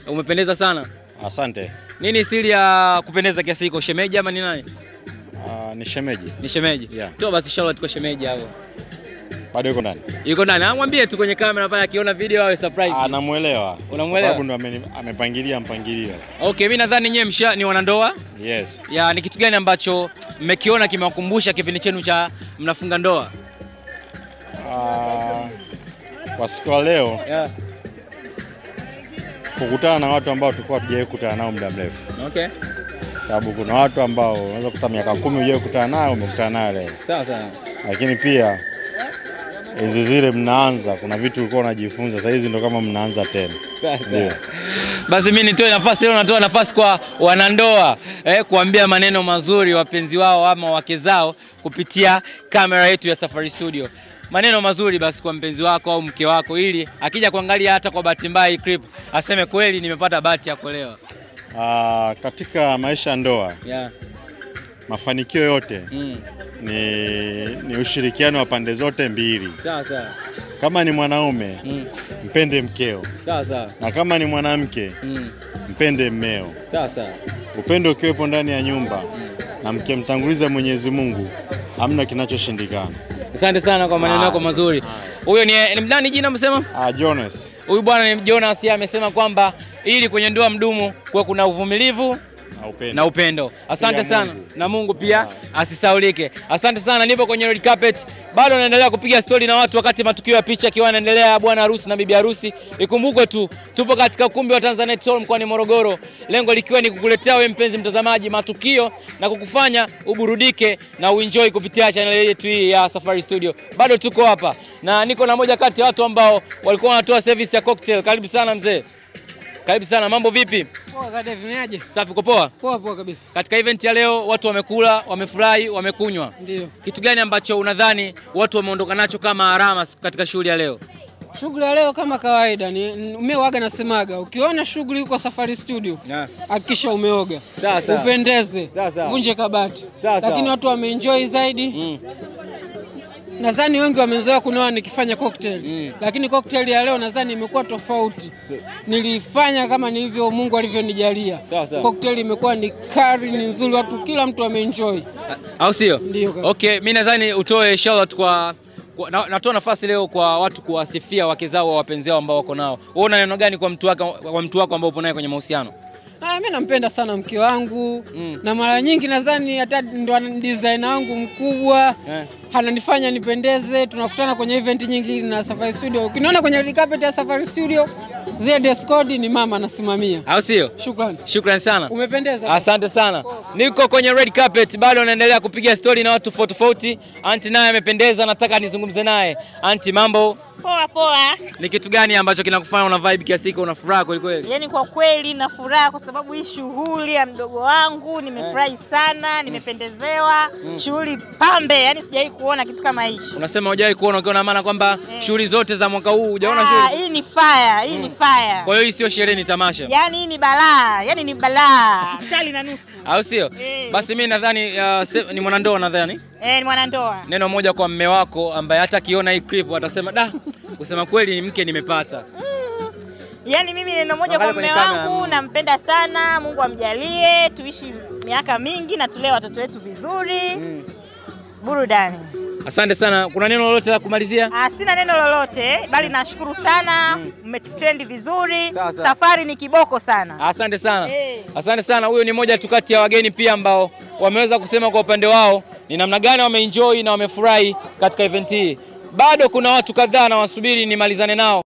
Umependeza sana. Asante. Nini siri ya kupendeza kiasi hiko? Shemeji ama ni nani? Uh, ni shemeji. Ni shemeji. Yeah. Toa basi shout kwa shemeji hapo. Bado yuko ndani. Yuko ndani. Ah, mwambie tu kwenye kamera pale akiona video awe surprise. Anamuelewa. Unamuelewa? Sababu ndo ameni- amepangilia mpangilio. Okay, mimi nadhani nyewe msha ni wanandoa. Yes. Ya ni kitu gani ambacho mmekiona kimewakumbusha kipindi chenu cha mnafunga ndoa? Uh, kwa siku ya leo Yeah. kukutana na watu ambao tulikuwa hatujawahi kukutana nao muda mrefu. Okay. Sababu kuna watu ambao unaweza kukuta miaka kumi hujawahi kukutana nao, umekutana nayo leo. Sawa sawa. Lakini pia hizi zile mnaanza, kuna vitu ulikuwa unajifunza, sasa hizi ndo kama mnaanza tena. Ndio. Basi mimi nitoe nafasi leo, natoa nafasi kwa wanandoa eh, kuambia maneno mazuri wapenzi wao ama wake zao kupitia kamera yetu ya Safari Studio. Maneno mazuri basi kwa mpenzi wako au mke wako, ili akija kuangalia hata kwa bahati mbaya hii clip aseme kweli nimepata bahati ya kuolewa. Uh, katika maisha ya ndoa Yeah. mafanikio yote Mm. ni, ni ushirikiano wa pande zote mbili. Sawa sawa. Kama ni mwanaume Mm. mpende mkeo, Sawa sawa. na kama ni mwanamke Mm. mpende mmeo. Sawa sawa. Upendo ukiwepo ndani ya nyumba na mkimtanguliza Mwenyezi Mungu, hamna kinachoshindikana. Asante sana kwa maneno yako mazuri. Huyo ni, ni nani jina msema? Ah, Jonas, Huyu bwana ni Jonas, yeye amesema kwamba ili kwenye ndoa mdumu kuwe kuna uvumilivu na upendo. na upendo. Asante Pia sana Mungu. na Mungu pia asisaulike. Asante sana, nipo kwenye red carpet, bado naendelea kupiga stori na watu wakati matukio ya picha akiwa yanaendelea, bwana harusi na bibi harusi. Ikumbukwe tu tupo katika ukumbi wa Tanzanite Hall mkoani Morogoro, lengo likiwa ni kukuletea wewe mpenzi mtazamaji matukio na kukufanya uburudike na uenjoy kupitia channel yetu hii ya Safari Studio. Bado tuko hapa na niko na moja kati ya watu ambao walikuwa wanatoa service ya cocktail. Karibu sana mzee, karibu sana. Mambo vipi? Poa kaka David, Safi, uko poa? Poa poa kabisa. Katika event ya leo watu wamekula, wamefurahi, wamekunywa. Ndio. Kitu gani ambacho unadhani watu wameondoka nacho kama alama katika shughuli ya leo? Shughuli ya leo kama kawaida ni umeoga nasemaga, ukiona shughuli huko Safari Studio hakikisha umeoga, Sawa, sawa. upendeze, Sawa, sawa. vunje kabati. Sawa, sawa. Lakini watu wameenjoy zaidi. Mm. Nadhani wengi wamezoea kunawa nikifanya cocktail Mm. lakini cocktail ya leo nadhani imekuwa tofauti. Nilifanya kama nilivyo Mungu alivyonijalia. Sawa, sawa. Cocktail imekuwa ni kari, ni nzuri, watu kila mtu ameenjoy. Au sio? Ndio kaka. Okay, mimi nadhani utoe shout out kwa, kwa na, natoa nafasi leo kwa watu kuwasifia wake zao wa wapenzi wao ambao wako nao. Wewe una neno gani kwa mtu wako kwa mtu wako ambao upo naye kwenye mahusiano? Ah, mimi nampenda sana mke wangu Mm. na mara nyingi nadhani hata ndo ana- designer wangu mkubwa Eh. ananifanya nipendeze. Tunakutana kwenye event nyingi na Safari Studio. Ukiniona kwenye red carpet ya Safari Studio, zile dress code ni mama anasimamia. Au sio? Shukrani, Shukrani sana. umependeza. Asante sana. Niko kwenye red carpet bado naendelea kupiga story na watu tofauti tofauti. Anti naye amependeza, nataka nizungumze naye. Anti, mambo? Poa poa. Ni kitu gani ambacho kinakufanya una vibe kiasi hiko, una furaha kweli kweli? Yaani kwa kweli na furaha kwa sababu hii shughuli ya mdogo wangu nimefurahi sana, nimependezewa. Shughuli pambe, yani sijawahi kuona kitu kama hichi. Unasema hujawahi kuona, ukiwa na maana kwamba Eh. shughuli zote za mwaka huu hujaona Ah, shughuli. hii ni fire, hii ni fire. Kwa hiyo hii sio sherehe, ni tamasha, Yaani hii ni balaa, yaani ni balaa. Tali na nusu. au sio? Eh. Basi mimi nadhani uh, se- ni mwanandoa nadhani. Eh, ni mwanandoa. Neno moja kwa mme wako ambaye hata akiona hii clip atasema da, kusema kweli ni mke nimepata. Yaani mimi neno moja Angalia kwa mume kwenye kamera, wangu, mm. nampenda sana. Mungu amjalie tuishi miaka mingi na tulee watoto wetu vizuri. Burudani. Asante sana. Kuna neno lolote la kumalizia? Ah, sina neno lolote bali nashukuru sana, mmetrendi vizuri. Sawa, sawa. Safari ni kiboko sana. Asante sana. Eh. Asante sana. Huyo ni moja tu kati ya wageni pia ambao wameweza kusema kwa upande wao ni namna gani wameenjoy na wamefurahi katika event hii. Bado kuna watu kadhaa na wasubiri nimalizane nao.